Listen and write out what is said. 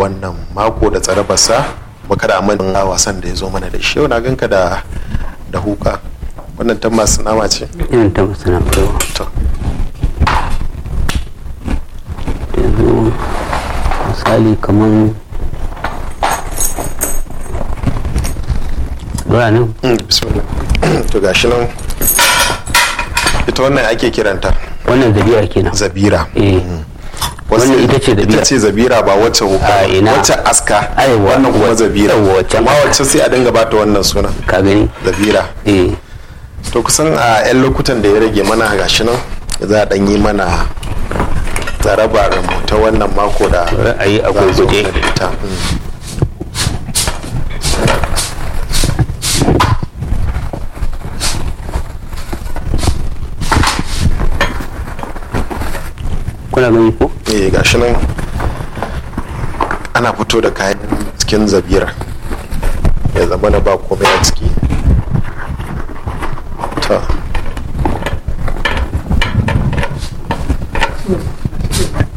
wannan mako da tsarabarsa baka da aman wasan da ya zo mana da shi yau na ganka da da huka wannan ta masu nama ce irin ta masu nama to yanzu misali kamar dora nan mm, bismillah to gashi nan ita wannan ake kiranta wannan zabira kenan zabira eh Wasu- Wannan ita ce zabira. ita ce zabira ba wacce huka A, ba. ina. wacce aska Aiwa, wannan kuma wa- zabira yawwa, wacce amma aska. wacce sai a dinga bata wannan suna ka gani zabira eh to kusan a 'yan lokutan da ya rage mana gashi nan za a ɗan yi mana tsarabar mu ta wannan mako da Ra'ayi a za a zo gurguje. mana da ita. Mm. kuna gani ko eh gashi nan ana fito da kayan cikin zabira ya zama na ba komai a ciki ta